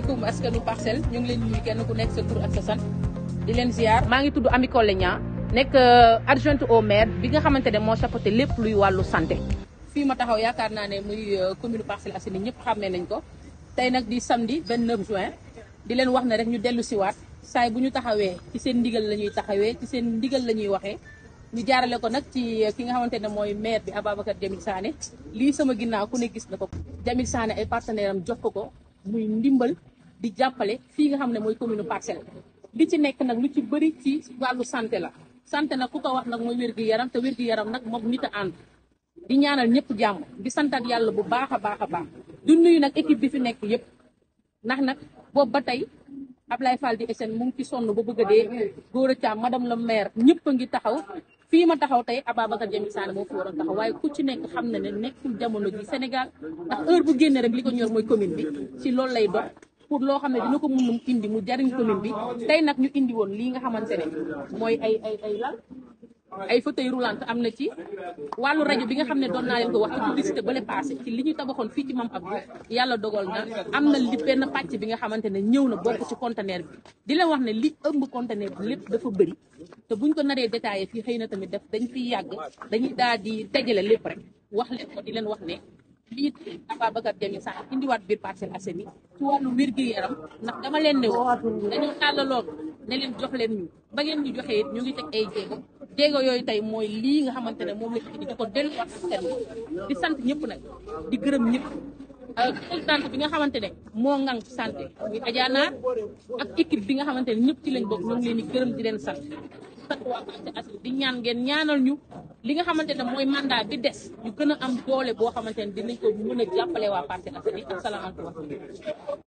asalaamaaleykum askanu parcelle ñu ngi leen nuyu kenn ku nekk sa tur ak sa sant di leen ziar. maa ngi tudd Ami Collé Niang nekk adjointe au maire bi nga xamante ne moo chapeauté lépp luy wàllu santé. fii ma taxaw yaakaar naa ne muy commune Parcelles Assainies ñëpp xàmmee nañ ko tey nag di samedi 29 juin di leen wax ne rek ñu dellu siwaat saay bu ñu taxawee ci seen ndigal la ñuy taxawee ci seen ndigal la ñuy waxee. ñu jaarale ko nag ci ki nga xamante ne mooy maire bi Ababacar Jamil Sané lii sama ginnaaw ku ne gis na ko Jamil Sané ay partenaire am jox ko ko muy ndimbal di jàppale fii nga xam ne mooy commune Parcelles li ci nekk nag lu ci bëri ci wàllu santé la santé nag ku ko wax nag mooy wér-gu-yaram te wér-gu-yaram nag moom nit a ànd di ñaanal ñëpp jàmm di santaat yàlla bu baax a baax a baax du nuyu nag équipe bi fi nekk yëpp ndax nag boobu ba tey Ablaye Fall di SN mu ngi ci sonn ba bëgg a dee góor a caam madame la maire ñëpp a ngi taxaw fii ma taxaw tey Ababacar Jamil Sané moo fi waroon taxaw waaye ku ci nekk xam na ne nekkul jamono ji Sénégal ndax heure bu génne rek li ko ñor mooy commune bi ci loolu lay dox pour loo xam ne dina ko mun indi mu jariñ commune bi tey nag ñu indi woon lii nga xamante ne mooy ay ay ay lal ay fauteuil roulant am na ci wàllu rajo bi nga xam ne doon naa leen ko wax ci publicité bale passé ci li ñu tabaxoon fii ci Mame Abdou yàlla dogal na am na li benn pàcc bi nga xamante ne ñëw na bokk ci conteneur bi di leen wax ne li ëmb conteneur bi lépp dafa bëri te buñ ko naree détaillé fii xëy na tamit def dañ fiy yàgg dañuy daal di dajale lépp rek wax leen ko di leen wax ne lii Ababacar Jamil Sané indiwaat biir Parcelles Assainies ci wàllu wér-gu-yaram ndax dama leen ne woon dañoo tàllaloon ne leen jox leen ñu ba ngeen ñu joxee it ñu ngi teg ay jéego jéego yooyu tey mooy lii nga xamante ne moom la indi di ko delluwaat askan wi di sant ñëpp nag di gërëm ñëpp présidente bi nga xamante ne moo ngang santé muy Adja Naar ak équipe bi nga xamante ne ñëpp ci lañ bokk ñu ngi leen di gërëm di leen sant sant waa Parcelles Assainies di ñaan ngeen ñaanal ñu li nga xamante ne mooy mandat bi des ñu gën a am doole boo xamante ne dinañ ko mën a jàppale waa Parcelles Assainies asalaamaaleykum